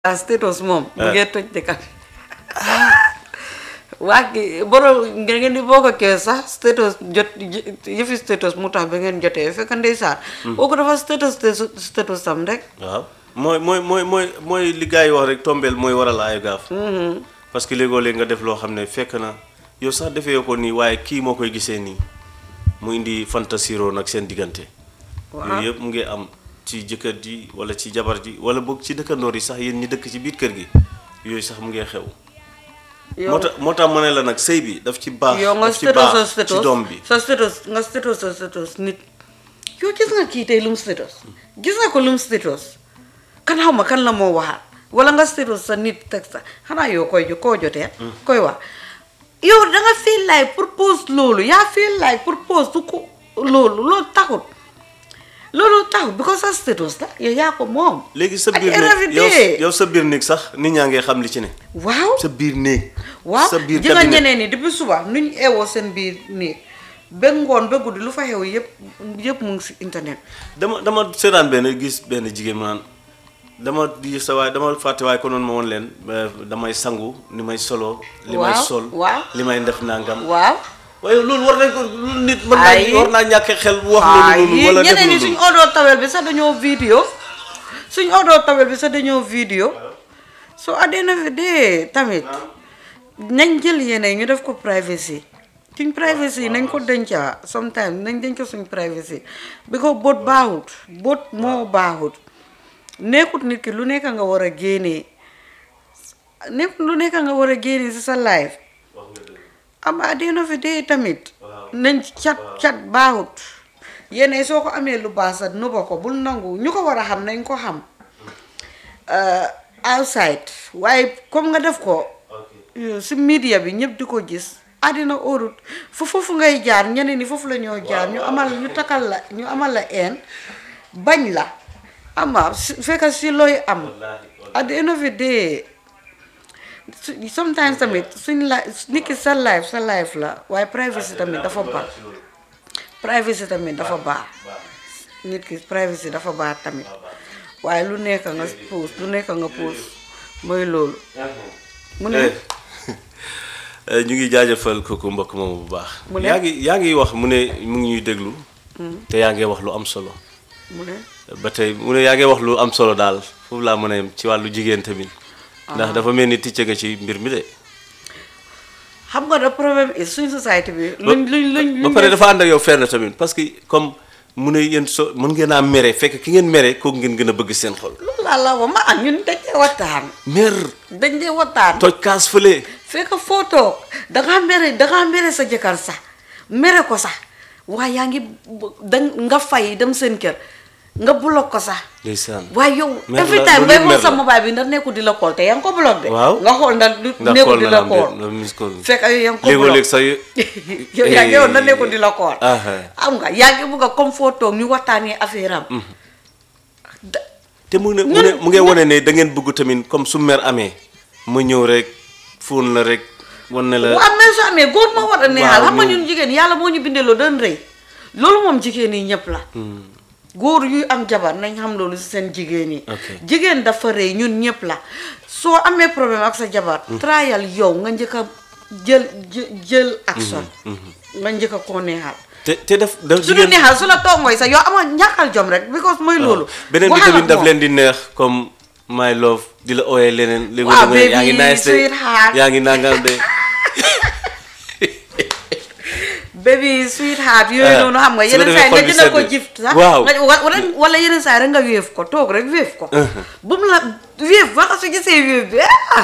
ah status moom. mu ngee toj dëkk bi. waa kii borom ngeen di boo ko kee sax status jot yëfi status mu tax ba ngeen jotee fekk ndeysaan. kooku dafa status status tam rek. waaw mooy mooy mooy mooy mooy li gars yi wax rek tombeel mooy waral ay gaaf. parce que léegoo léeg nga def loo xam ne fekk na yow sax defee ko nii waaye kii moo koy gisee nii mu indi fantasiro nag seen diggante. waaw yooyu yëpp mu ngi am ci jëkkër ji wala ci jabar ji wala boog ci dëkkandoor yi sax yéen ñi dëkk ci biir kër gi yooyu sax mu ngi xew. moo tax moo tax ma ne la nag sëy bi daf ci baax. yow nga daf ci status sa baax status ci doom bi. sa status nga status sa status nit yow gis nga kii tey lum status gis nga ko lum status kan xaw ma kan la moo waxaat wala nga status sa nit teg sa xanaa yow koy jo koo jotee koy wax yow da nga feel like pour post loolu yaa feel like pour post du ko loolu loolu taxut loolu taxut because sa status la yow yaa ko moom léegi sa At biir the end of the néeg yow day. yow sa biir néeg sax nit ñaa ngi xam li ci ne. waaw sa biir néeg. waaw sa biir ji nga cabinet. ñeneen ñi depuis suba nu ñu eewoo seen biir nii ba ngoon ba guddi lu fa xew yëpp yëpp mu ngi si internet dama dama seetaan benn gis benn jigéen mu naan dama di sa waay dama fàtte waaye ko noonu ma woon leen ba damay sangu ni may solo. li may Waaw, sol waaw. li may def nangam. waaw waaye loolu war nañ ko lu nit mën Ay. naa war naa ñàkk xel wax ay loolu noonu wala def ñeneen ñi loolu suñ odoo tawel bi sax dañoo vidéo suñ odoo tawel bi sax dañoo vidéo so at the end of the day tamit nañ jël yeneen ñu def ko privacy suñ privacy nañ ko denca sometimes nañ denc suñ privacy because boot baaxut boot moo baaxut nekkut nit ki lu nekk nga war a génnee nekkut lu nekk nga war a génnee si sa life am at the end of the day tamit nañ cat cat baaxut yéen soo ko amee lu baax sax nuba ko bul nangu ñu ko war a xam nañ ko xam uh, outside waaye comme nga def ko uh, si media bi ñëpp di ko gis àddina óorut fu foofu ngay jaar ñeneen ni foofu la ñoo jaar ñu amal ñu takkal la ñu amal la een bañ la ama si fekk si looy am at the end of the day su- sometimes tamit suñ la nit ki sa life sa life la waaye privacy tamit dafa baax privacy tamit dafa baax nit ki privacy dafa baax tamit waaye lu nekk nga post lu nekk nga post mooy loolu mu ne Eh, ñu ngi jaajëfal kooku mbokk moomu bu baax. Mu ne? yaa ngi yaa ngi wax mu ne mu ngi ñuy déglu. te yaa ngi wax lu am solo. mu ne ba tey mu ne yaa ngi wax lu am solo daal foofu laa mën a yem ci wàllu jigéen tamit. ndax dafa mel ni ticce nga ci mbir mi de. xam nga da problème is suñ société bi luñ luñ luñ ba pare dafa ànd ak yow fenn tamit parce que comme mu ne yéen so mën ngeen a mere fekk ki ngeen mere kooku ngeen gën a bëgg seen xol. loolu laa la wax ma ak ñun dañ dee waxtaan mer dañ dee waxtaan toj kaas fële. fekk foo toog dangaa mere dangaa mere sa jëkkër sax mere ko sax waaye yaa ngi bu- da nga fay dem seen kër nga block ko sax ndeysaan. waaye yow Mer every la, time loolu bay yëpp xool mer sa la. mobile bi ndax nekkul di la call te yaa ngi ko block de Waaw. nga xool ndax du ndax nekkul xool di na la la am call de no miss call. fekk yow yaa ngi ko léegoo block léeg sa yu. yow yaa ngi yow ndax nekkul di la call ah am nga yaa ngi bugg a comme foo toog ñu waxtaanee affaire am da- te mu ne mu ne mu ngi wane ne da ngeen bëgg tamit comme su mer amee ma ñëw rek fóon la rek wan ne la. bu amee su amee góor moo war a neexal waaw, xam nga ñu- ñun jigéen yàlla moo ñu bindee loo doon rëy loolu moom jigéen yi ñëpp la góor yuy am jabar nañ xam loolu si seen jigéen yi Ok. jigéen dafa rëy ñun ñëpp la soo amee problème ak sa jabar trial yow nga njëkk a jël jë- jël action nga njëkk a koo neexal te te daf daf su la neexal su la tongooy sax yow ama ñàkkal jom rek because mooy loolu beneen bi waxal tamit ak daf moom. leen di neex comme my love di la ooyee leneen. léegi Waaw, da nga yaa ngi baby, nice de sweetheart. yaa ngi nangam de. baby sweetheart yooyu Ah, noonu xam nga su ko yeneen defee saa yi nga jëndal xol bi ko sedd. gift sax Waaw. nga wa- wala wala yeneen saa yi rek nga wéef ko toog rek wéef ko bu mu la wéef ba nga su gisee wéef bi ah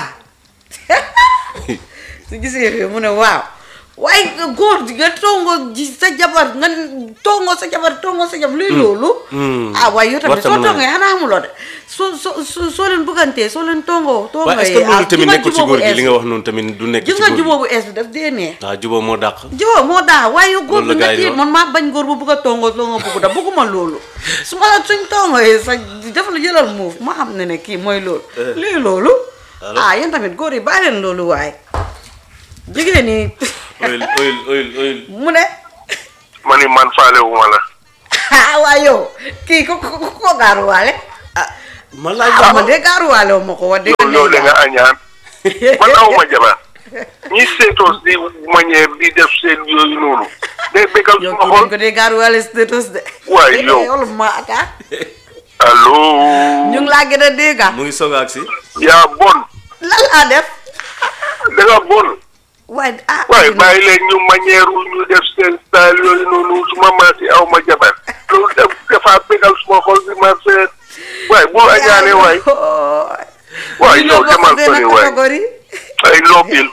su gisee wéef mu ne waaw waaye góor di nga tongo ji sa jabar nga tongo sa jabar tongo sa jabar luy loolu Mm. ah waaye yow tamit Warta soo mën a tongee xanaa xamuloo de soo soo soo soo leen bëggantee soo leen tongoo tongoo waaye est-ce que loolu tamit nekkul ci góor gi li nga wax noonu tamit du nekk ci gis nga góor gi. jubóo bu ees bi daf dee neex waaw jubóo moo dàq. jubóo moo daa waaye yow góor Loolu la bi nga gars yi di tiit wax. man maa bañ góor bu bugg a tongoo tongoo bugg da bugguma loolu su ma la suñ tongooyee sa def la jëlal muuf ma xam ne ne kii mooy loolu lii loolu Allo? ah yéen tamit góor yi bàyyi leen loolu waaye jigéen ñi oyil oyil oyil oyil. mu ne ma ni man faale wu ma la ah waa yow kii ko ko ko gaaruwaale ah ma laaj ah la man de gaaruwaale wu ma ko wax dëgg yow yow da nga añaan man awma jabar ñi seetoos di manière di def seen yooyu noonu day bégal yow suma kii dañ xol ko dee gaaruwaale status de Waay, yow. yow ma ata allo ñu ngi laa gën a dégg mu ngi soog a agsi yaa bon lan laa def da nga bon waaye ah waaye bàyyi leen ñu manière ñu def seen style yooyu noonu suma maati awma jabar loolu def dafa bégal suma xol bi ma seet waaye bu añaane waay waay yow demal sori waay catégorie ay loobil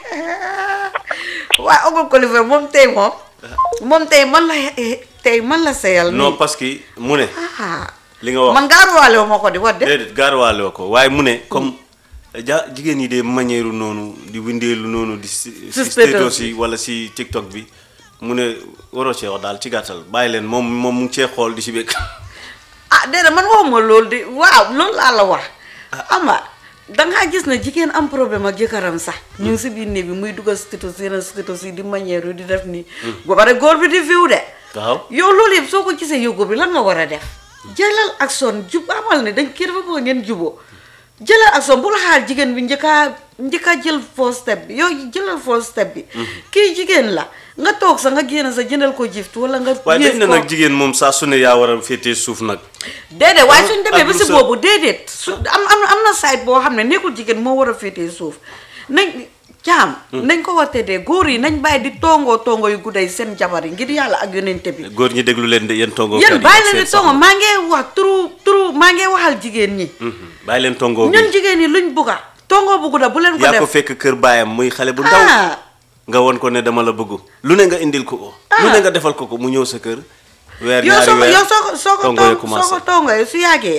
waaye Oncle Kolifa moom tey moom moom tey man la tey man la seyal non nii parce que mu ne ah li nga wax man gaaruwaale wu ma ko di wax de déedéet gaaruwaale woo ko waaye mu ne comme ja jigéen ñi de manière noonu di windeelu noonu di si si status status bi. yi wala si tiktok bi mu ne waroo cee wax daal ci gàttal bàyyi leen moom moom mu ngi cee xool di si bëgg ah déedéet man waxuma loolu de waaw loolu laa la wax ama dangaa gis ne jigéen am problème ak jëkkëram sax ñu ngi si biir néeg bi muy dugal status yeneen status yi di manière yu di def nii ba pare góor bi di viw de waaw yow loolu yëpp soo ko gisee yow góor bi lan nga war a def jëlal action jub amal ne dañ kii dafa bëgg ngeen juboo jëlal action bu la xaar jigéen bi njëkkaa njëkkaa jël first step bi yow jëlal first step bi kii jigéen la nga toog sa nga génn sa jëndal ko gift wala nga waaye dañ yéef ne ko. nag jigéen moom saa su ne yaa war a féetee suuf nag déedéet waaye Ah, suñ demee ba ak si lu sa- boobu déedéet su am am am na site boo xam ne nekkul jigéen moo war a féetee suuf nañ caam nañ ko war dee góor yi nañ bàyyi di tongoo tongo yu gudday seen jabar yi ngir yàlla ak yonente bi góor ñi déglu leen de yéen tongo yéen bàyyi leen di tongo maa ngi wax turu turu maa ngi waxal jigéen ñi bàyyi leen tongo bi ñun jigéen ñi luñ bugga tongo bu gudda bu leen ko yaa ko def fekk kër baayam muy xale bu ndaw ah nga won ko ne dama la bëgg lu ne nga indil ko ko lu ne nga defal ko ko mu ñëw sa kër weer yow ñaari soo ko weer yow soo ko soo ko tongo yi tong soo commencé ko tongoyee su yàggee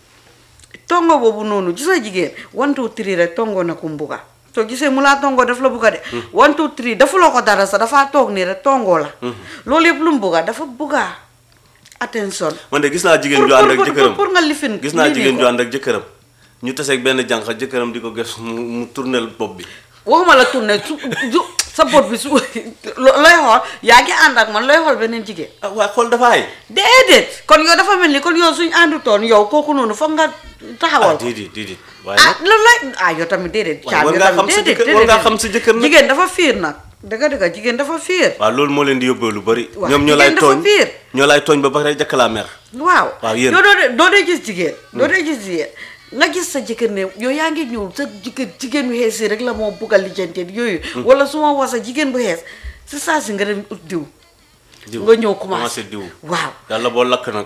tongo boobu noonu gis nga jigéen one two three rek tongo na ku mbuga soo gisee mu laa tongo daf la bugga de one two three defuloo ko dara sax dafaa toog nii rek tongo la loolu yëpp lu mu bugga dafa bugga attention man de gis naa jigéen pour ju ànd ak pour- jëkkëram pour nga lifin gis naa lii nii jigéen ko. ju ànd ak jëkkëram ñu taseeg benn jànq jëkkëram di ko ges mu mu tournel bopp bi waxuma la tourné su su sa bot bi su lo- looy xool yaa ngi ànd ak man looy xool beneen jigéen ah waaye xool dafa ay déedéet kon yow dafa mel ni kon yow suñ àndutoon yow kooku noonu foog nga taxawal ah ko déedéet déedéet waaye ah nag loolu lay ah yow tamit déedéet. waaye caam war yow ngaa tamit xam sa déedéet jëkkër war ngaa xam sa jëkkër nag jigéen dafa fiir nag dëgg dëgg jigéen dafa fiir. waaw loolu moo leen di yóbbee lu bari Waaw, ñoom ñoo lay jigéen dafa tooñ biir. ñoo lay tooñ ba pare jëkk laa mer waaw waaw, yéen. yow doo dee doo dee gis jigéen. doo dee gis jigéen nga gis sa jëkkër ne yow yaa ngi ñëw sa jigéen jigéen bu xees yi rek la moo bugg a lijjantee yooyu. wala su ma wasa jigéen bu xees si saa si nga dem ut diw. diw nga ñëw commencé diw waaw yàlla boo lakk nag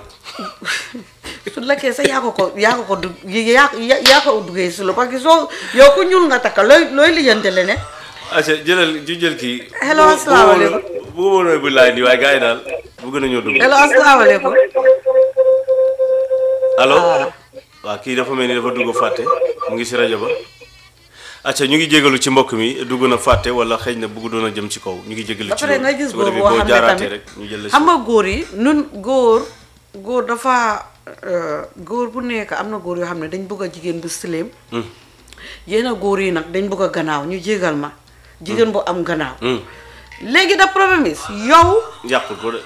su lakkee sax yaa ko ko yaa ko ko du yaa yaa yaa ko duggee si lo parce que soo yow ku ñuul nga takka looy looy lijjante leneen. aca jëlal ju jël kii Hello, asalaamaaleykum. bu ma mënoon bu laay nii waaye gars yi daal bëgg nañoo dugg hello asalaamaaleykum. allo Ah. waaw kii dafa mel ni dafa dugg fàtte mu ngi si rajo ba acca ñu ngi jégalu ci mbokk mi dugg na fàtte wala xëy na bëgg doon a jëm ci kaw ñu ngi jégalu ba ci pare loolu nga gis su ko góor defee boo boo xam ne jaaraatee tamit rek ñu jël la xam si nga góor yi nun góor góor dafa euh, góor bu nekk am na góor yoo xam ne dañ bëgg a jigéen bu sileem yéen a góor yi nag dañ bëgg a gannaaw ñu jégal ma jigéen bu am gannaaw Hmm, léegi da problème is yow yàqul ko de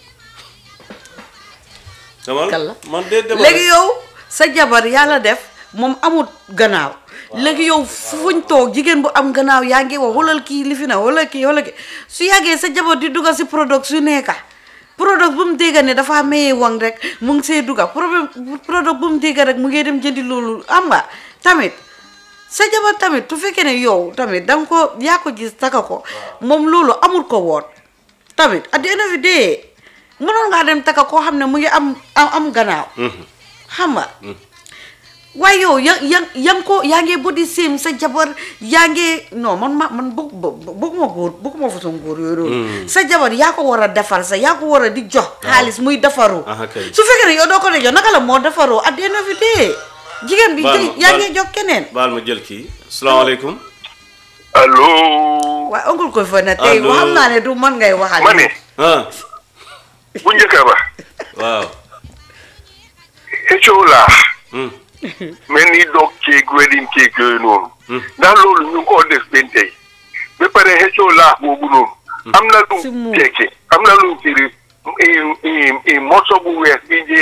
demal Kalla. man de demal léegi yow sa jabar yàlla def moom amul gannaaw léegi yow fuñ toog jigéen bu am gannaaw yaa ngi wax xoolal kii li fi na wala kii wala kii su yàggee sa jabar di dugga si product su nekka product bu mu dégga ne dafa mayee wang rek mu ngi see dugga problème product bu mu dégga rek mu ngi dem jëndi loolu am nga tamit sa jabar tamit su fekkee ne yow tamit danga ko yaa ko gis taka ko moom loolu amul ko woon tamit at the end of the day mënoon ngaa dem taka koo xam ne mu ngi am am am gannaaw xam nga waaye yow ya ya ya nga ko yaa ngi body shame sa jabar yaa ngi non man ma man bëgg bëgguma góor bëgguma façon góor yooyu noonu sa jabar yaa ko war a defar sa yaa ko war a di jox xaalis muy defaru Aha, kay. su fekkee ne yow doo ko de jox naka la moo defaroo at the end of the day jigéen bi Baal ma- yaa baal- ngi jox keneen baal ma jël kii salaamaaleykum allo waaye oncle koy fa ne tey Allo. xam naa ne du man ngay waxal ma ne ah bu njëkk ba waaw xëccoo laa Hmm, mel ni dog ceeg wedding ceeg yooyu noonu ndax loolu ñu ngi koo def benn tey ba pare xëccoo laa boobu noonu am na Si lu mu- tekki am na lu firi i- i- i morso bu weex bi jee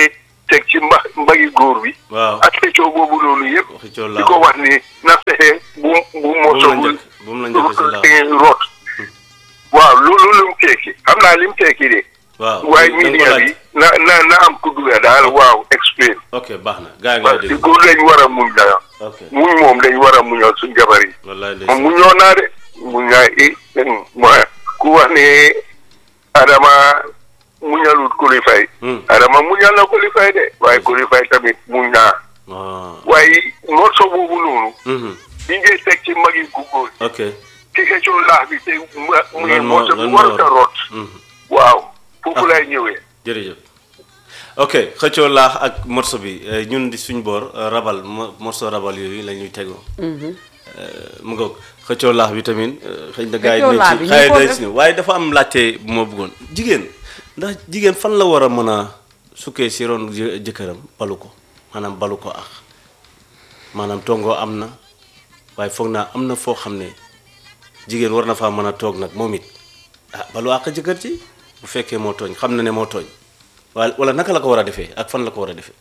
teg ci mba mbagi góor bi waaw ak xëccoo boobu loolu yëpp waxi coow di laa ko wax ni na fexe bu bu moso bu mu la njëkk bu mu la njëkk si laax root waaw loolu lu mu tekki xam naa li mu tekki de waaw waaye da nga ko media laaj. bi na na na am ku dugga daal waaw explain ok baax na gaa yi parce ngay que dégg góor dañ war a muñ dara ok muñ moom dañ war a muñal suñ jabar yi wallaay moom ndeysaan muñoo naa de muñ naa i mooy ku wax ne Adama muñalut kulifay Hmm. Adama muñal na kulifay de waaye kulifay tamit muñ naa waaw waaye morso boobu noonu mhm bi ngay teg ci magi gu góor ok ci xëccoo laax bi te mu muy lan moo morso bi lan war moo a root mhm waaw foofu lay ñëwee jërëjëf ok xëccoo laax ak morso bi eh, ñun di suñ boor eh, rabal mo- morso rabal yooyu la ñuy tegoo Eh, mu ngoog xëccoo laax bi tamit eh, xëy na gars yi Xëccoo dinañ laax ci bi ñu xëy ko na def- si ñëw waaye dafa am laajte bu ma bëggoon jigéen ndax jigéen fan la war a mën a sukkee si ron jë- jëkkëram balu ko maanaam balu ko ak maanaam tongoo am na waaye foog naa am na foo xam ne jigéen war na faa mën a toog nag moom it ah balu àq jëkkër ci bu fekkee moo tooñ xam na ne moo tooñ wala wala naka la ko war a defee ak fan la ko war a defee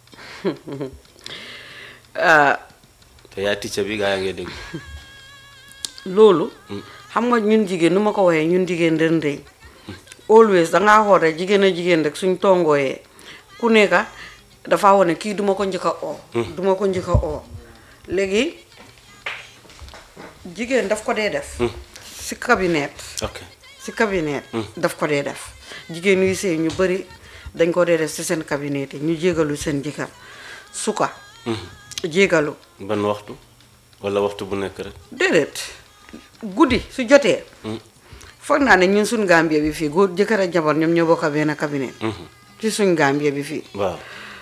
ah, te yaay ticca bi gaa yaa ngi dégg loolu xam nga ñun jigéen nu ma ko waxee ñun jigéen den dey always dangaa xool rek jigéen a jigéen rek suñ tongooyee ku nekka dafa wane kii duma ko njëkk a oo duma ko njëkk a oo léegi jigéen daf ko dee def si cabinet ok si cabinet daf ko dee def jigéen yuy sëy ñu bëri dañ ko dee def si seen cabinet yi ñu jégalu seen jëkkër suka jégalu ban waxtu wala waxtu bu nekk rek déedéet guddi su jotee foog naa ne ñun suñ Gambie bi fii góor jëkkër ak jabar ñoom ñoo bokk benn cabinet ci suñ Gambie bi fii waaw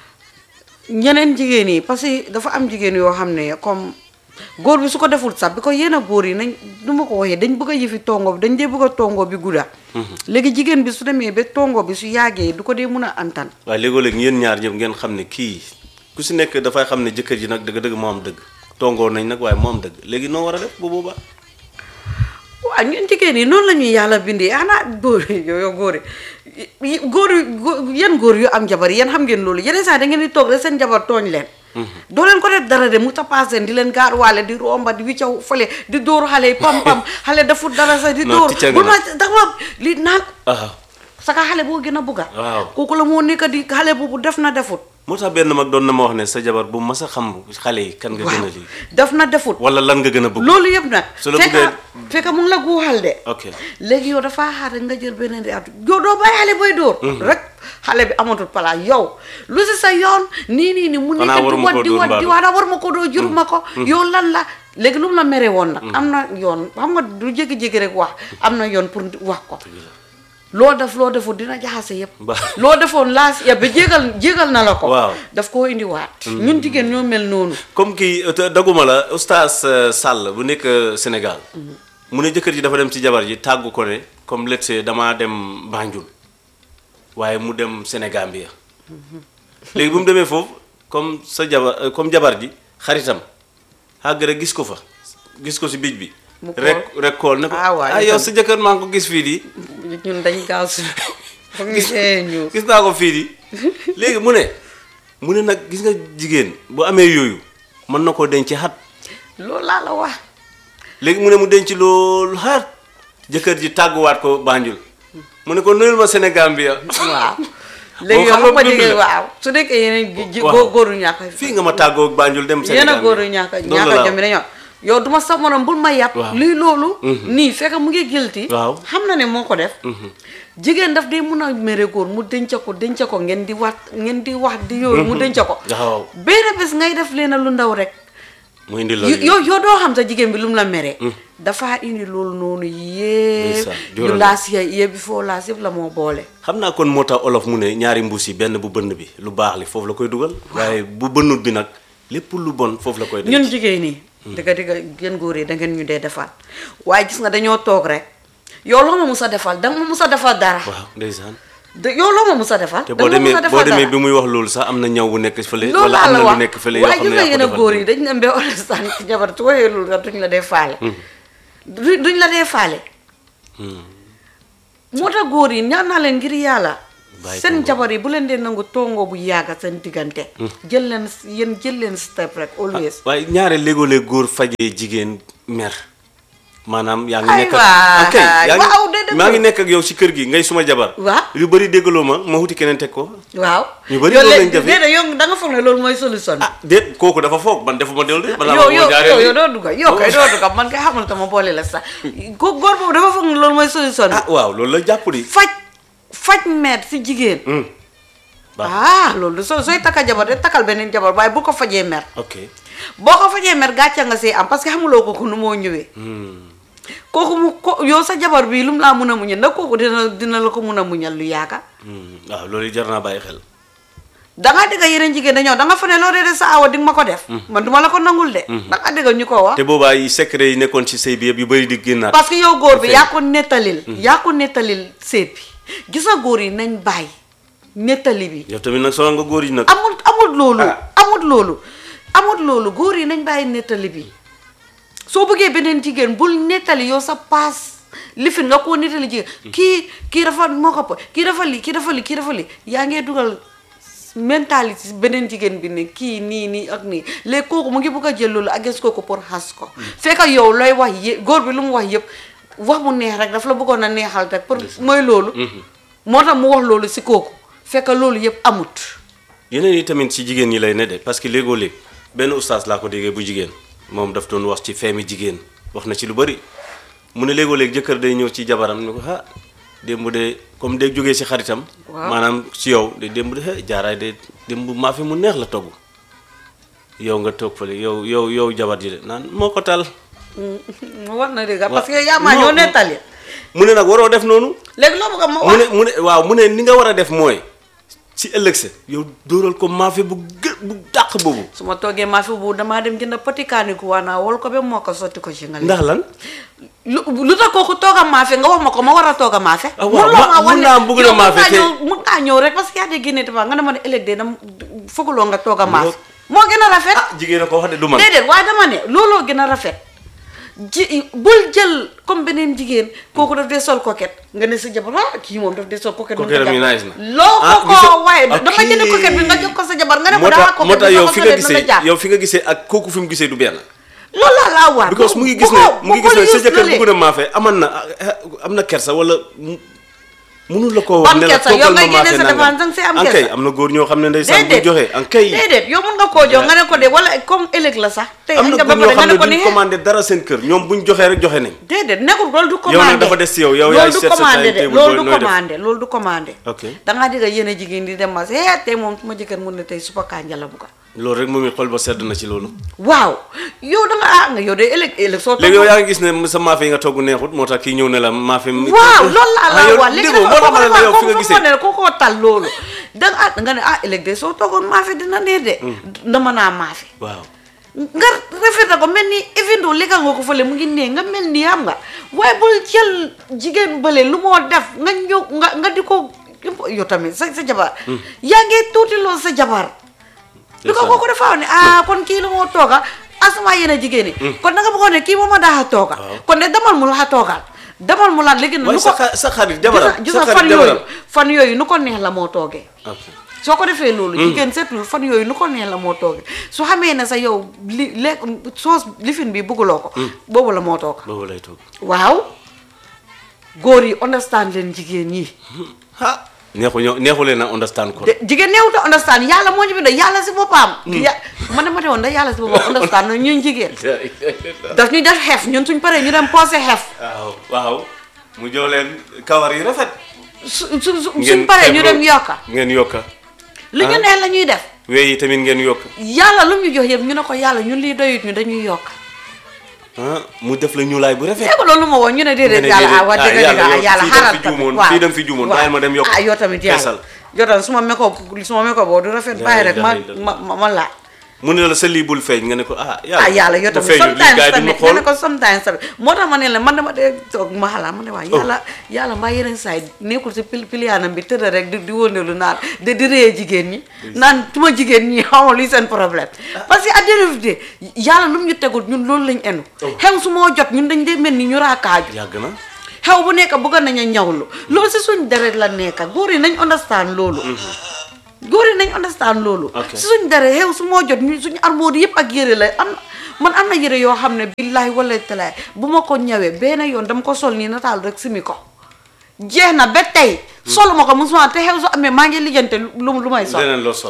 ñeneen jigéen yi parce que dafa am jigéen yoo xam ne comme góor bi su ko deful sax bi ko yenn góor yi nañ du ma ko waxee dañ bëgg a yëfi tongo bi dañ dee bëgg a tongo bi gudda léegi jigéen bi su demee ba tongo bi su yàggee du ko dee mun a antan waaye léegoo-léeg yéen ñaar ñëpp ngeen xam ne kii ku si nekk dafay xam ne jëkkër ji nag dëgg-dëgg moo am dëgg tongoo nañ nag waaye moo am dëgg léegi noo war a def bu boobaa waaw ñun jigéen yi noonu la ñuy yàlla bindee xanaa góor yi yooyu góor yi góor yi gó- yan góor yu am jabar yéen xam ngeen loolu yeneen saa da ngeen di toog rek seen jabar tooñ leen doo leen ko def dara de mu tapaas leen di leen gaaruwaale di romba di wiccaw fële di dóor xale yi pam pam xale defut dara sax di Non, dóor ticca nga bu ma nag. dama li naan ah saka xale boo gën a bugga Waaw. kooku la moo nekk di xale boobu def na defut moo tax benn mag doon na ma wax ne sa jabar bu mas a xam xale yi kan nga gën a waaw lii def na defut wala lan nga gën a bëgg loolu yëpp nag su la fekka bëggee- fekka mu ngi la guuxal de ok léegi yow dafa xaar rek nga jël beneen di atu yow doo bàyyi xale booy dóor rek xale bi amatul palaas yow lu si sa yoon nii nii nii mu Xanaa nekk di waruma wat koo di dóor wat di mbaalu. wat war ma ko doo jur ma ko yow lan la léegi lu mu la mere woon nag am na yoon xam nga du jékki-jékki rek wax am na yoon pour wax ko loo def loo deful dina jaxase yëpp Ba- loo defoon laas ya ba jégal jégal na la ko Waaw. daf koo indiwaat ñun jigéen ñoo mel noonu comme kii euh, daguma la oustaz euh, Sall bu nekk euh, Sénégal mu ne jëkkër ji dafa dem ci jabar ji tàggu ko ne comme let's say damaa dem Banjul waaye mu dem Sénégambia léegi bu mu demee foofu comme sa jabar euh, comme jabar ji xaritam xàgg rek gis ko fa gis ko si bij bi Mu kool. rek rek kool ne ko Ah, waaw, ah yow itam. sa jëkkër maa ngi ko gis fii di ñun dañ gaaw si foog ñu see ñu gis naa ko fii di léegi mu ne mu ne nag gis nga jigéen bu amee yooyu mën na koo denc xat loolu laa la wax léegi mu ne mu denc loolu xaat jëkkër ji tàgguwaat ko Banjul mu ne ko nuyul ma Sénégal bi ya waaw léegi xam yow nga xam nga dund jigéen la. waaw su nekkee yeneen gi- ji- Waaw. góor góoru ñàkk fii nga ma tàggoo Banjul dem Sénégal yéen a góoru ñàkk ñàkk jom bi dañoo yow duma sa morom bul ma yàpp Waaw. lii loolu nii fekk mu ngi guilty Waaw. xam na ne moo ko def jigéen daf dee mun a mere góor mu denc ko denc ko ngeen di wax ngeen di wax di yooyu mu denc ko waaw benn bés ngay def leena lu ndaw rek mu indi la yow yow doo xam sa jigéen bi lu mu la meree dafa indi loolu noonu yépp Ndeysaan, yu jural laas ya yëpp bi foo laas yëpp la moo boole xam naa kon moo tax olof mu ne ñaari mbuus yi benn bu bënn bi lu baax li foofu la koy dugal waaye bu bënnut bi nag lépp lu bon foofu la koy denc ñun jigéen ñi dëgga dëgga gën góor yi da ngeen ñu dee defal waaye gis nga dañoo toog rek yow loo ma mus a defal danga ma mus a defal dara waaw ndeysaan de yow loo ma mus a defal te boo danga ma demee mus a boo defal demee dara bi muy wax loolu sax am na ñaw bu nekk fële loolu wala laa am la na lu wax nekk fële yoo waaye xam gis ne nga yaa ko yéen a defal góor yi dañ dem ba understand ci jabar su waxee loolu nga duñ la dee faale du duñ la dee faale moo tax góor yi ñaan naa leen ngir yàlla Bàyyi seen tongoo. jabar yi bu leen dee nangu tongoo bu yàgga seen diggante jël leen yéen jël leen step rek always waaye ñaare léegoo-léeg góor fajee jigéen mer maanaam yaa ngi Ay nekk ak waay, ok yaa ngi waaw, de dëgg maa ngi la. nekk ak yow si kër gi ngay suma jabar Waaw. lu bëri déggaloo ma ma wuti keneen teg ko waaw ñu bari yow loolu léegi- lañ jafe. déedéet yow da nga foog ne loolu mooy solution ah déet kooku dafa foog man defuma del de balaa yow ma yow koo jaaree yow yow lii. doo dugga yow kay doo dugga man kay xamul tama boole la sax ko góor boobu dafa foog ne loolu mooy solution ah waaw loolu la jàpp di faj faj meer si jigéen Hmm. baax ah loolu soo sooy takka jabar de takkal beneen jabar waaye bu ko fajee mer ok boo ko fajee mer gàcce nga see am parce que xamuloo ko ku nu moo ñëwee kooku mu ko yow sa jabar bii lu mu laa mun a muñal nag kooku dina dina la ko mun a muñal lu yaaga Hmm. waaw loolu jar naa bàyyi xel dangaa dégg yeneen jigéen dañoo danga fa ne loo dee de sa awa di nga ma ko def man duma la ko nangul de dangaa dégg ñu ko wax te boobaa yi secret yi nekkoon ci sëy bi yëpp yu bëri di génnaat parce que yow góor bi Feeñ. yaa ko nettalil yaa ko nettalil seet bi gis nga góor yi nañ bàyyi nettali bi yow tamit nag sonal nga góor yi nag amul amul loolu Ah. amul loolu amul loolu góor yi nañ bàyyi nettali bi soo bëggee beneen jigéen bul nettali yow sa paas lifin nga koo nettali jigéen kii kii dafa moo ko po- kii dafa li kii dafa li kii dafa li yaa ngee dugal mentalité beneen jigéen bi ne kii nii nii ak nii léegi kooku mu ngi bëgg a jël loolu agis kooku pour xas ko fekk yow looy wax yëpp góor bi lu mu wax yëpp wax mu neex rek daf la bëggoon a neexal rek pour mooy loolu moo tax mu wax loolu si kooku fekk loolu yëpp amut yeneen yi tamit ci jigéen ñi lay ne de parce que léegoo léeg benn ustaas laa ko déggee bu jigéen moom daf doon wax ci feemi jigéen wax na ci lu bëri mu ne léegoo léeg jëkkër day ñëw ci jabaram ne ko ah démb de comme day jógee si xaritam Waaw. maanaam ci yow de démb de eh, jaaraay de démb maa fi mu neex la togg yow nga toog fële yow yow yow jabar ji de naan moo ko tal mu war na dëgg parce que yaa maa ñoo non. nettali mu ne nag waroo def noonu léegi loo bëgg a ma mu wax ne mu ne waaw mu ne ni nga war a def mooy si ëllëg sa yow dóoral ko maafe bu gë bu dàq boobu su ma toogee maa fi bu damaa dem jënd poti kaani ku waanaa wol ko ba moo ko sotti ko ci nga lekk ndax lan lu lu tax kooku toog a maafe nga wax ma ko ma war a toog a maafe Ah, waaw, Mënuloo ma- maa wax mun ne- naa bëgg na yow mun maafe ngaa te- ñëw- mun ngaa ñëw rek parce que yaa de génne dafa nga ne ma ne ëllëg de dam fooguloo nga toog a maafe Loolu- moo gën a rafet ah jigéen a ko wax de du man déedéet waaye dama ne looloo gën a rafet ji bul jël comme beneen jigéen kooku daf dee sol coquette nga ne sa jabar ah kii moom daf dee sol coquette Coquette am yi nice na. loo Ah, ko gisoo- ko waaye ok. dama jënd coquette bi nga jox ko sa jabar nga ne ko moo daa tax moo coquette tax bi yow sama fi nga solee na la gisee jaar yow fi nga gisee ak kooku fi mu gisee du benn loolu laa laa waar because mu ngi gis ne mu ngi gis ne sa jëkkër bëgg na maafe aman na am na kersa wala mu- munul la koo wax Ban ne la kersa? Yow toggal ma ngay génne maafe sa nangam dépense danga see am an kay kersa. am na góor ñoo xam ne ndeysaan bu déedéet joxe an kay déedéet yow mun nga koo jox nga ne ko de wala comme ëllëg la sax tey am nga na ba góor ñoo pare nga xam ne ne ko ni duñ commandé dara seen kër ñoom buñ joxee rek joxe nañ déedéet nekkul loolu du Yow nag commandé dafa des ci yow, yow yaay loolu du seet sa commandé de timetable loolu booy du nooy def. commandé loolu du commandé ok dangaa digga yéen a jigéen di dem ma eh tey moom su ma jëkkër mun ne tey supa kànja la bugga loolu rek moom it xol ba sedd na ci loolu waaw yow da nga ah nga yow de ëllëg ëllëg soo léegi yow toog yaa ngi gis ne sa maafe yi nga togg neexut moo tax kii ñëw ne la maafe mi waaw loolu laa Ah, yow la wax léegi déggoo, moo tax ma ne la yow fi nga ko gisee ne ko koo tal loolu da nga ah nga ne ah ëllëg de soo toogoon maafe dina neex de dama naa maafe waaw nga rafeta ko mel ni évindo lekka nga ko fële mu ngi nee nga mel ni xam nga waaye bul jël jigéen bële lu moo def nga ñëw nga nga di ko yow tamit sa sa jabar yaa ngi tuuti loolu sa jabar bi ko kooku dafa wax ne ah kon kii lu moo tooga asama yéen a jigéen ñi kon da nga bëggoon ne kii moom a daa tooga Waaw. kon de damal mu la toogal damal mu laat léegi waaye nu sa ko xa- sa xarit jabaram gis sa nga fan xarit yooyu jabaram fan yooyu nu ko neex la moo toogee ok soo ko defee loolu jigéen seetul fan yooyu nu ko neex la moo toogee su xamee ne sa yow li lekk soos lifin bi bëgguloo ko boobu la moo toog boobu lay toog waaw góor yi understand leen jigéen ñi ah neexu ñoo neexu leen a understand kon de jigéen neewuta understand yàlla moo ñu bind yàlla si boppam ya ma ne ma ne woon da yàlla si boppam understand na ñun jigéen daf ñu def xef ñun suñ paree ñu dem posé xef waaw waaw mu jox leen kawar yi rafet su su su- ngeen suñ paree ñu xeeb dem loolu. yokka ngeen yokka li ñu Ah. neex la ñuy def wey yi tamit ngeen yokk yàlla lu mu ñu jox yëpp ñu ne ko yàlla ñun lii doyut ñu dañuy yokk ah mu def la ñuulaay bu rafet dégg nga loolu ma woon ñu ne déedéet ne yàlla ah déedéet, wax ah, dëgg yàlla dëgg ah yow yàlla fii da nga xaaral fi tamit juumoon, waaw fii da nga fi juumoon, waaw. bàyyil ma dem yokk ah yow tamit feesal. yàlla yow tamit su ma meko su ma meko boo du rafet bàyyi rek ma Dëgg la, ma ma ma laaj mu ne la sa lii bul feeñ nga ne ko ah yàlla ah yàlla yow bu tamit feeñul lii sometimes gars yi duñ ma tamit nga xool ne ko sometimes tamit moo tax ma ne la man dama dee toog ma xalaat ma ne waa yàlla yàlla mbaa yeneen saa yi nekkul si pil piliyaanam bi tëdd rek di di wëndeelu naan de di réyee jigéen ñi naan tuma jigéen ñi xaw ma luy seen problème parce que à dérivité yàlla lu mu ñu tegul ñun loolu lañ enu xew su moo jot ñun dañ dee mel ni ñu raakaaju yàgg na xew bu nekk bëgg nañ a ñawlu loolu si suñ deret la nekk góor yi nañ understand loolu góor yi nañ understand loolu Ok. si suñ deret xew su moo jot ñu suñu armoire yëpp ak yére la am man am na yére yoo xam ne billahi wala talaay bu ma ko ñawee benn yoon dama ko sol nii nataal rek simi ko jeex na ba tey soluma ko musuma te xew su amee maa ngi lijjante lu lu may sol leneen loo sol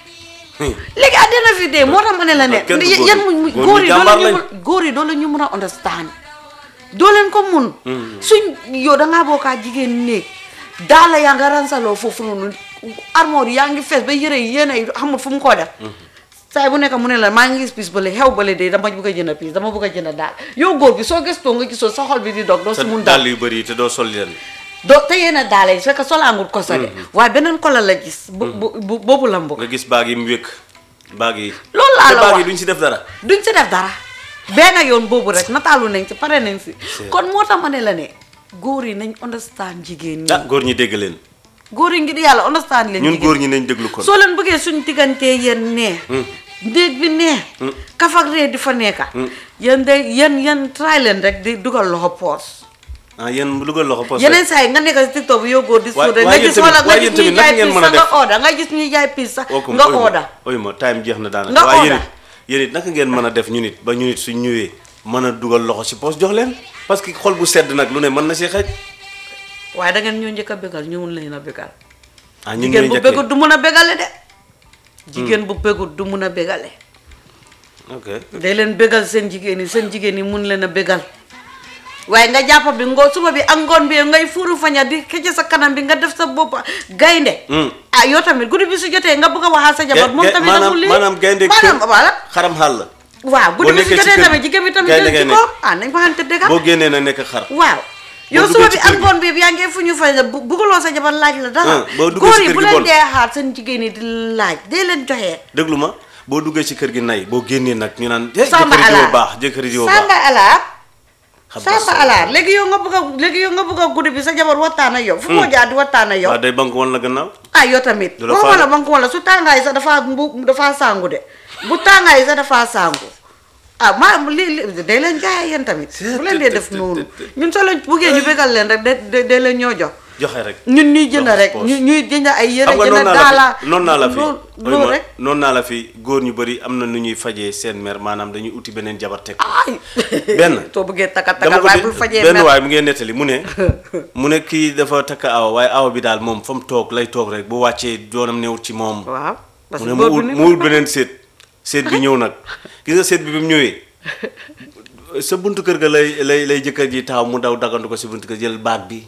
léegi àddina fi dee moo tax ma ne la ne kenn du góor yan ñi. mu góor góor ñi yi doo jàmbaar leen ñu lañ. mun góor yi doo leen ñu mun a understand doo leen ko mun suñ yow dangaa bokkaa jigéen néeg daala yaa nga ransaloo foofu noonu armoire yaa ngi fees ba yëre yi yéene yi xamul fu mu koo def saay bu nekk mu ne la maa ngi gis piis bale xew bale de dama bëgg a jënd piis dama bëgg a jënd daal yow góor bi soo gëstoo nga gisoo sa xol bi di dog doo sa si mun dàll daal yu bëri yi te doo sol leen doo te yéen daala yi su fekkee solaangul ko sa de waaye beneen kola la gis bu bu bu- boobu la mbokk nga gis baag yi mu wékk baag yi loolu laa te la baag wax yi duñ si def dara duñ si def dara benn yoon boobu rek nataalu nañ si pare nañ si kon moo tax ma ne la ne góor yi nañ understand jigéen ñi ah góor ñi dégg leen góor yi ngir yàlla understand leen ñun jigéen góor ñi nañ déglu kon soo leen bëggee suñ diggantee yéen nee ndéeg bi nee kafak ree di fa nekka yéen de yéen yéen try leen rek di dugal loxo poos ah yéen mu dugal loxo poste yeneen saa yi nga nekk si tiktok bi yow góor di Waay- suude nga waaye gis yéen wala tamit- nga waaye gis yéen ñuy tamit jaay naka ngeen piis mën a sax nga def? order nga gis ñuy jaay piis sax ookum nga ooy ma order ooy ma time jeex na daanaka Nga waaye yéen order. it yéen it naka ngeen mën a def ñu nit ba ñu nit suñ ñëwee mën a dugal loxo si poos jox leen parce que xol bu sedd nag lu ne mën na si xej waaye da ngeen ñoo njëkk a bégal ñu mun leen a bégal ah ñun jigéen ñooy bu njëkkee bégut du mun a bégale de jigéen bu bégut du mun a bégale ok day leen bégal seen jigéen yi seen jigéen yi mun leen a bégal waaye nga jàpp bi ngoo suba bi ak ngoon bi ngay fuuru faña di xëcc sa kanam bi nga def sa bopp gaynde Hmm. ah yow tamit guddi bi su jotee nga bëgg a waxaa sa jabar moom Ge- ge- tamit maanaam amul lii maanaam gaynde maanaam kër voilà xaram xàll la waaw Boo guddi bi su nekkee ci jotee kër tamit jigéen bi tamit gaynde jël ci ngay ko ah nañ waxante dëgg boo génnee na nekk xar waaw yow duggee suba ci bi kër ak gi. ngoon bi yaa ngi fu ñu fay bu bugguloo sa jabar laaj la dara Ah, boo duggee góor ci yi kër bu gi leen bon. dee xaar seen jigéen yi di laaj dee leen joxee déglu ma boo duggee ci kër gi nay boo génnee nag ñu naan eh samba jëkkëri jiwoo alaar baax jëkkëri jiwoo samba baax alaar xam samba alaar léegi yow nga bëgg a léegi yow nga bëgg a guddi bi sa jabar waxtaan ak yow fu moo jaar di waxtaan ak yow waaw day banque woon la gannaaw ah yow tamit Du la waxuma la faale. banque wala su tàngaay sax dafa mbu dafa sangu de bu tàngaay sax dafa sangu ah maa li li day leen jaay yéen tamit bu leen dee def noonu ñun soo leen buggee ñu bégal leen rek de de de leen ñoo jox joxe rek ñun ñuy jënd Jox rek poos. ñu ñuy jënd ay yére xam nga jënd noonu naa daala la fi noonu naa la fi loolu ooy loolu ma rek noonu naa la fi góor ñu bëri am na nu ñuy fajee seen mère maanaam dañuy uti beneen jabar teg ko ay benn soo bëggee takka dama takkal ko waaye dé- bul fajee benn mer waay mu ngeen nettali mu ne mu ne kii dafa takk awa waaye awa bi daal moom fa mu toog lay toog rek bu wàccee doonam newut ci moom waaw parce mu que ne mu góor ut du mu ut beneen seet seet bi ñëw nag gis nga seet bi bi mu ñëwee sa buntu kër ga lay lay lay jëkkër ji taxaw mu daw dagandu ko si buntu kër jël baag bi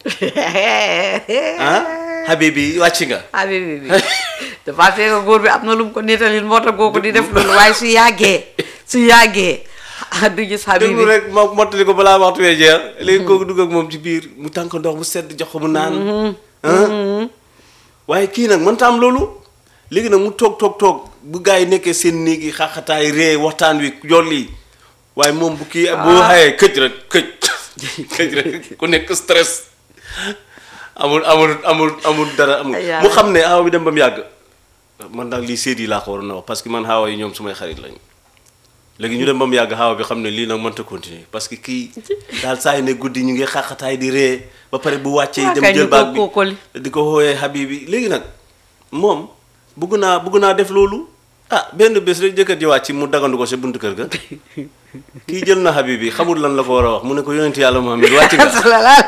ah habibi wàcc nga habibi bi dafa fekk góor bi am na lu mu ko nettalil moo tax kooku di def loolu waaye su yàggee su yàggee ah du gis habibi déglu rek ma mottali ko balaa waxtu wee jeex léegi kooku dugg ak moom ci biir mu tànk ndox mu sedd jox ko mu naan ah waaye kii nag mënta am loolu léegi nag mu toog toog toog bu gars yi nekkee seen néeg yi xaaxataay ree waxtaan wi jolli waaye moom bu kii boo xayee këj rek këj këj rek ku nekk stress amul amul amul amul dara amul Ay, yàlla. mu xam ne aaw bi dem ba mu yàgg man daal lii séet yi laa ko waroon a wax parce que man xaawa yi ñoom sumay xarit lañu léegi ñu dem ba mu yàgg xaawa bi xam ne lii nag mënta continuer parce que kii daal saa yu ne guddi ñu ngi xaaxataay di ree ba pare bu wàccee Waa dem kay jël ñu baag ko kookoli. bi di ko xooyee habibi léegi nag moom bugg naa bugg naa def loolu ah benn bés rek jëkkër ji wàcc mu dagandu ko sa buntu kër ga kii jël na habibi xamul lan la ko war a wax mu ne ko yonent yàlla Muhammad wàcc nga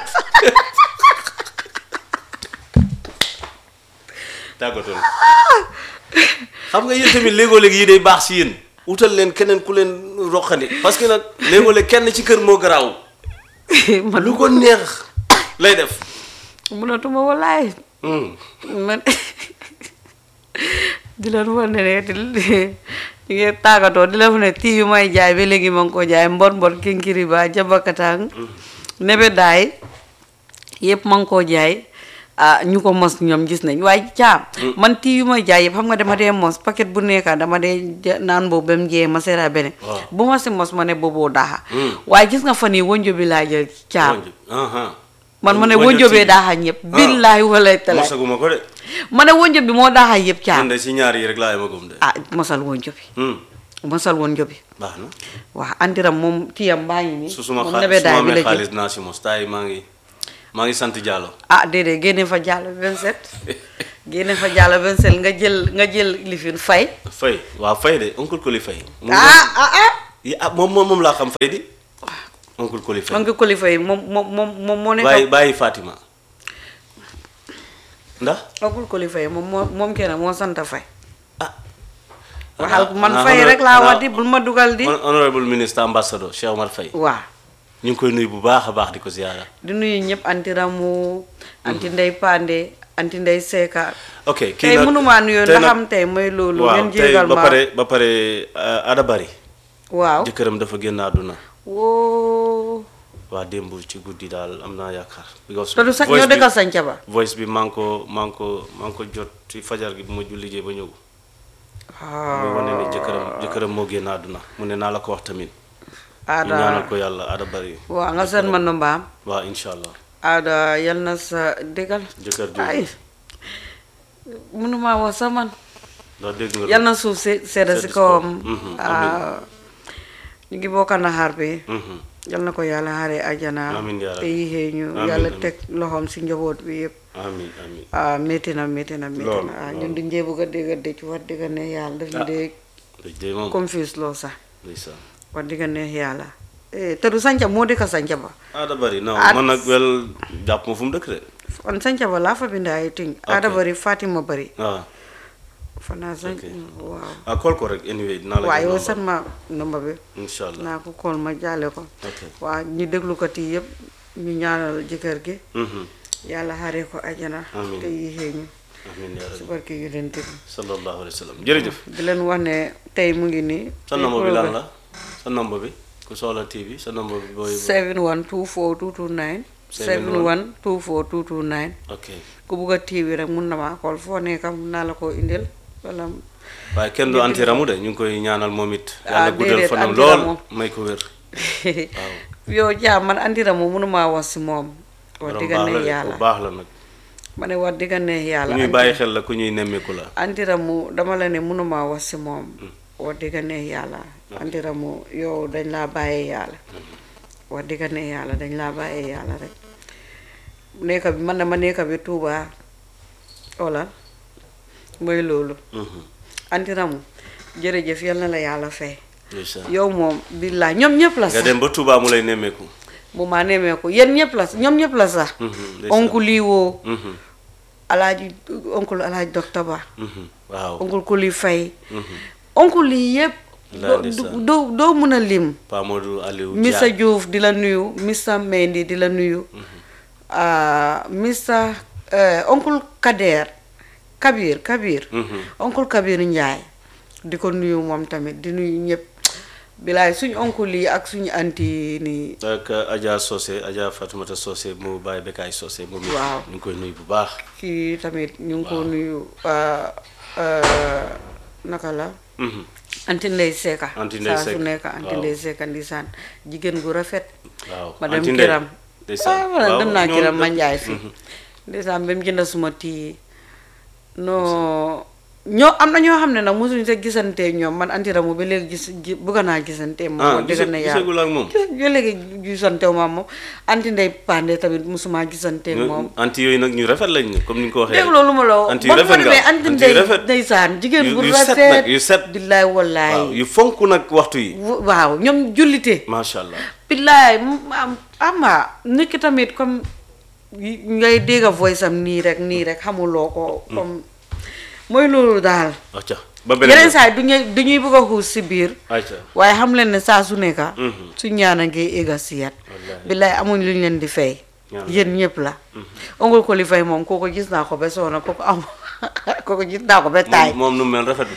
tàggatoon xam nga yéen tamit léegoo léegi yi day baax si yéen wutal leen keneen ku leen roqandi parce que nag léegoo léegi kenn ci kër moo garaaw man lu ko neex lay def mënatuma walaay Hmm. man di leen wan ne ne di di ngeen tàggatoo di leen wan ne tii yu may jaay ba léegi ma ngi ko jaay mbon mbon kinkiri ba jabakatang nebe daay yëpp ma ngi koo jaay ah ñu ko mos ñoom gis nañ waaye caam man tii yu may jaay yëpp xam nga dama dee mos paquet bu nekka dama dee ja- naan boobu ba mu jee ma seera beneen Waaw. bu ma si mos ma ne booboo daaxa Mm. waaye gis nga fan yi wonjo bi laa jël caam Wonjo. Aha. man ma ne Wonjo wonjo bee TV. daaxa ñëpp Ah. billaahi walay talaay mosaguma ko de ma ne wonjo bi moo daaxa yëpp caam man de si ñaar yi rek laa yemagum de ah mosal wonjo bi Hmm. mosal woon njobi baax na waaw andiram moom tiyam baa ngi nii su suma moom xa nebe su ma daay bi amee la jël xaalis naa si mos taay maa ngi maa ngi sant Diallo ah déedéet génne fa jàll 27 génne fa jàll 27 nga jël nga jël lifin fay fay waaw fay de oncle Koli fay mu ah ah ah yi ah moom moom moom laa xam fay di oncle Koli fay man nga kolifa yi moom moom moom moom moo nekk bàyyi bàyyi Fatima ndax ogul kolifa yi moom moo moom kenn moo sant fay ah waxal man xanaa fay honor- rek laa xanaa wax di bul ma dugal di hon- honorable ministre ambassadeur Cheikh Omar Faye waaw ñu ngi koy nuyu bu baax a baax di ko ziyaara di nuyu ñëpp anti ramu anti ndey pande anti ndey seeka ok tey nag- mënumaa nuyoo tey ndax nag- xam tey mooy loolu waaw ngeen tey jégal ba ma pare ba pare uh, Ada Bari waaw jëkkëram dafa génn àdduna woo waa démb ci guddi daal am naa yaakaar because te du sax voice ñoo bi- dëkkal sanca ba voice bi maa ngi ko maa ngi ko maa ngi ko jot ci fajar gi bu ma julli jee ba ñëw muy wane ne jëkkëram jëkkëram moo génn àdduna mu ne naa la ko wax tamit ñu ñaanal aada ko yàlla Ada Bari waaw nga seen man no mbaam waaw incha allah aada yal na sa dëggal jëkkër ay jooju mënumaa wax sa man ndax dégg nga yal na suuf si sedda si Sedd si kawam kawam. Mhm, ah, ñu ngi bokka na xaar bi Mhm. yal na ko yàlla xaaree ajana Amiin yaa te rabbi. yixee ñu Amiin, yàlla amiin. teg loxoom si njaboot bi yëpp amiin amiin ah métti na métti na métti Loolu, na ah loolu. ñun duñ dee bëgg a dégg a dëcc wax dëgg ne yàlla daf ñu Ah. dee dëj de moom confuse loo sax ndeysaan wax dëgg ne yàlla eh, te du sanca moo dëkk sanca ba Ada Bari non At- man nag wel jàpp ma fu mu dëkk de on sanca ba laa fa bind ay ting aada bari Fatima bari waaw fanaa sanc Ok. waaw ah call ko rek anyway dinaa la waaye yow jox san number. ma number bi incha allah naa ko kool ma jaale ko ok waaw ñu déglu ko ti yëpp ñu ñaanal jëkkër gi Mhm. yàlla xaree ko ajana Amiin. te yixee ñu amiin yaa si rabbi barke yu leen tëdd sallallahu alayhi wa sallam jërëjëf di leen wax ne tey mu ngi nii sa nombre bi lan la sa nombre bi ku soxla TV sa nombre bi booy 7124229 7124229 ok ku bugg a TV rek mun na maa xool foo nekk mun naa la ko indil wala waaye kenn du antiramu de ñu ngi koy ñaanal moom it Ah, yàlla guddal déedéet, fanam antiramu. lool may ko wér yow jaa man andira mu mënumaa wax si moom wax borom dëgg baax ne la de yàlla ku baax la nag ma ne wax dëgg ne ku yàlla ñuy bàyyi xel la ku ñuy nemmeeku la andira mu dama la ne mënumaa wax si moom wax dëgg ne yàlla andira mu yow dañ laa bàyyee yàlla wax dëgg ne yàlla dañ laa bàyyee yàlla rek nekka bi man dama nekka bi Tuuba wala mooy loolu Mhm. andira mu jërëjëf yal na la yàlla fay ndeysaan yow moom billaay ñoom ñëpp la nga sax dem ba Touba mu lay nemmeeku bu ma nemee ko yéen ñëpp la ñoom ñëpp la sax Mhm, ndeysaan. oncle lii woo Mhm, alaaji oncle alaaji docteur ba mhm, waaw oncle ku li fay Mhm. oncle lii yëpp Laa doo ndeysaan. doo doo mën a lim Pa Modou Aliou Mr Dia Diouf di la nuyu Mr Mendy di la nuyu ah, Mr eh, oncle Kader Kabir Kabir Mhm. oncle Kabir Ndiaye di ko nuyu moom tamit di nuyu ñëpp bilaay suñ oncle yi ak suñu anti nii ak Adja Socé Adja Fatoumata Socé mu bàyyi Bekaay Socé moom it Waaw. ñu ngi koy nuyu bu baax kii tamit ñu ngi ko nuyu ah, ah, naka la Mhm. anti ndey seeka Anti Ndey saa su Seck, nekk anti waaw. ndey seeka ndisaan jigéen gu rafet waaw ma dem Anti Ndey. kiram ndeysaan. ah wala Waaw, dem naa ñoom kiram ma da- njaay fi Mhm. ndeysaan ba mu jënd suma tii non ñoo am na ñoo xam ne nag mosuñu sa gisante ñoom man antiramu ba léegi gis gi- bëgg naa gisante moom ah wax dëgg na yàlla gisagul ak moom ba léegi gisante wu ma moom anti ndey pande tamit mosuma gisante moom anti yooyu nag ñu rafet lañ ñu comme ni nga ko waxee dégg loolu ma la wax anti yu ba rafet ma nga demee anti anti yu ndey rafet ndeysaan jigéen yu- bu yu set rafet nag, yu set. billaay wallaay waaw yu fonk nag waxtu yi w- waaw ñoom jullite macha allah billaay mu am ama nit ki tamit comme yi- ngay dégg a voice am nii rek nii rek xamuloo ko comme mooy loolu daal acca ba beneen yeneen yoon. saa yi du ñuy du ñuy bëgg a xuus si biir acca waaye xam leen ne saa su nekka Mhm. su ñaana ngi éga siyat Wallaahi. billaay amuñ lu ñu leen di fay Ñaan. yéen ñëpp la ongul ko li fay moom kooku gis naa ko ba soona kooku am kooku gis naa ko ba taay moom moom nu mu mel rafet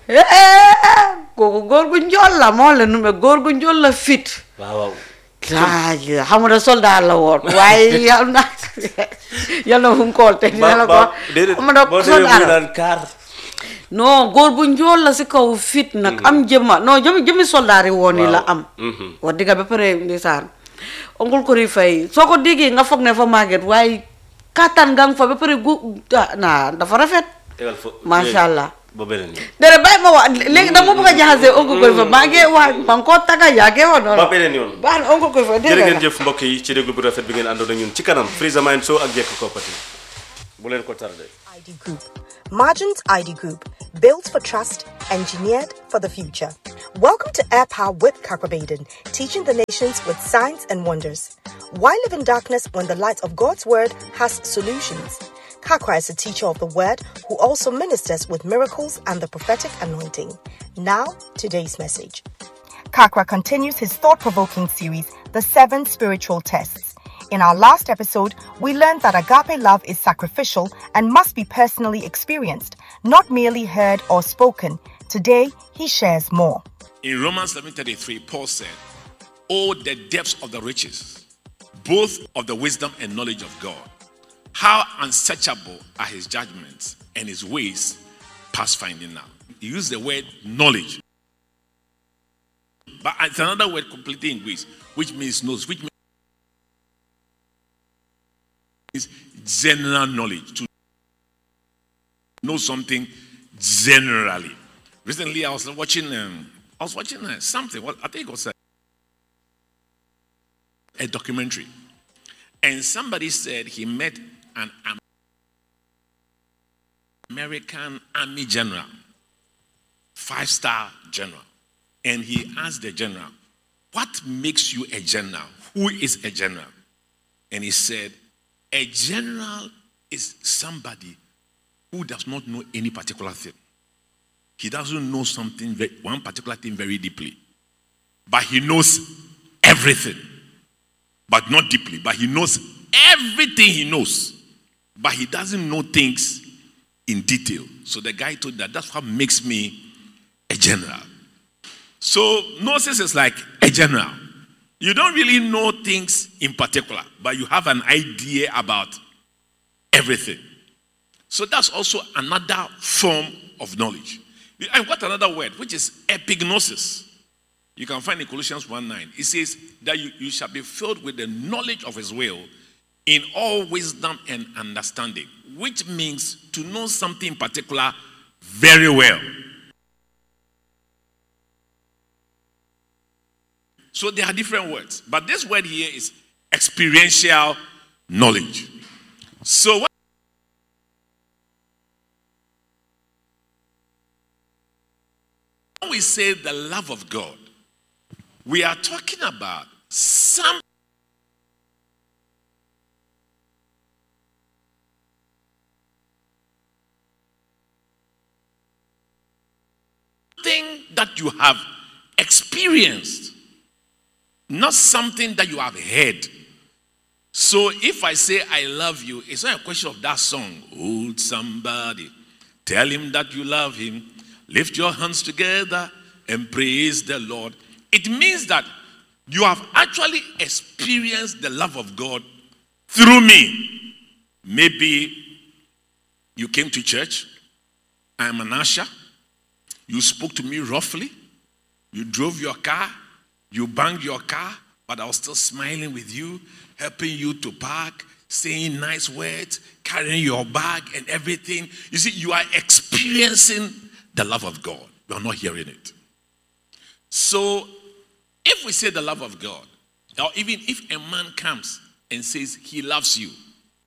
kooku góor gu njool la moo la nu me góor gu njool la fit waaw waaw laaj xam nga soldat la woon waaye yal na yal na fu mu kool te dina la ko ba déedéet xam nga boo demee soldat muy la naan kaar non góor bu njool la si kaw fit nag am jëmma non jëmi jëmi soldat yi woon yi la Waaw. am Mhm. wax dëgg ba pare ndeysaan ongul ko ri fay soo ko déggee nga foog ne fa màgget waaye kattan nga fa ba pare gu ah naa dafa rafet tegal fo macha allah ba beneen yoon dara bàyyi ma wax léegi dama bëgg a jaxase oncle koy fa maa ngi wax maa ngi koo taga yaa ngi wax noonu ba beneen yoon baax na oncle koy fa dégg jërë nga ngeen jëf mbokk yi ci déglu bu rafet bi ngeen àndoon ak ñun ci kanam Freezer Mind Show ak Jekk Koppati bu leen ko tardé ID Group. Margins ID Group, built for trust, engineered for the future. Welcome to Air Power with Kakwabaden, teaching the nations with signs and wonders. Why live in darkness when the light of God's word has solutions? Kakwa is a teacher of the word who also ministers with miracles and the prophetic anointing. Now, today's message. Kakwa continues his thought provoking series, The Seven Spiritual Tests. In our last episode, we learned that agape love is sacrificial and must be personally experienced, not merely heard or spoken. Today, he shares more. In Romans 11:33, Paul said, "Oh, the depths of the riches, both of the wisdom and knowledge of God! How unsearchable are His judgments and His ways, past finding out." He used the word knowledge, but it's another word completely in Greek, which means knows, which means general knowledge to know something generally. Recently, I was watching. Um, I was watching uh, something. Well, I think it was a, a documentary, and somebody said he met an Am- American Army general, five-star general, and he asked the general, "What makes you a general? Who is a general?" And he said, "A general is somebody who does not know any particular thing." He doesn't know something, ve- one particular thing very deeply. But he knows everything. But not deeply. But he knows everything he knows. But he doesn't know things in detail. So the guy told that that's what makes me a general. So gnosis is like a general. You don't really know things in particular, but you have an idea about everything. So that's also another form of knowledge. I've got another word, which is epignosis. You can find in Colossians 1 9. It says that you, you shall be filled with the knowledge of his will in all wisdom and understanding, which means to know something in particular very well. So there are different words, but this word here is experiential knowledge. So what When we say the love of God, we are talking about something that you have experienced, not something that you have heard. So if I say I love you, it's not a question of that song. Hold somebody, tell him that you love him, lift your hands together and praise the Lord. It means that you have actually experienced the love of God through me. Maybe you came to church, I am an usher, you spoke to me roughly, you drove your car, you banged your car, but I was still smiling with you, helping you to park, saying nice words, carrying your bag and everything. You see, you are experiencing the love of God. You are not hearing it. So, if we say the love of God, or even if a man comes and says he loves you,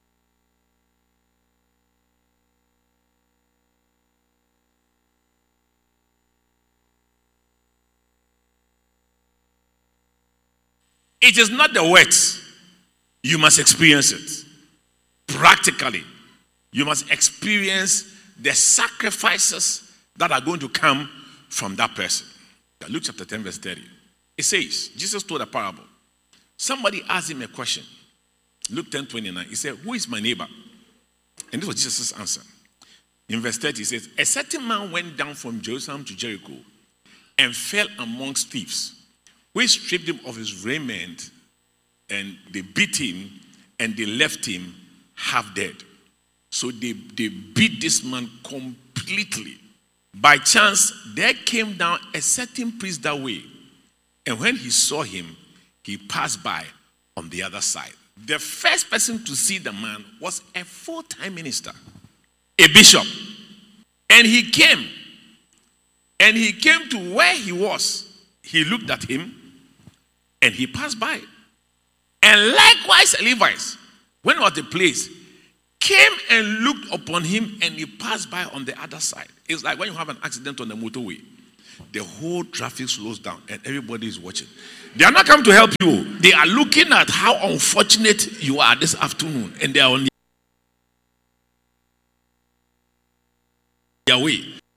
it is not the words, you must experience it. Practically, you must experience the sacrifices that are going to come from that person. Luke chapter 10, verse 30. It says, Jesus told a parable. Somebody asked him a question. Luke 10, 29. He said, Who is my neighbor? And this was Jesus' answer. In verse 30, he says, A certain man went down from Jerusalem to Jericho and fell amongst thieves, which stripped him of his raiment, and they beat him, and they left him half dead. So they, they beat this man completely. By chance, there came down a certain priest that way. And when he saw him, he passed by on the other side. The first person to see the man was a full time minister, a bishop. And he came. And he came to where he was. He looked at him and he passed by. And likewise, Levites, when he was at the place, came and looked upon him and he passed by on the other side. It's like when you have an accident on the motorway, the whole traffic slows down and everybody is watching. They are not coming to help you, they are looking at how unfortunate you are this afternoon and they are on their way.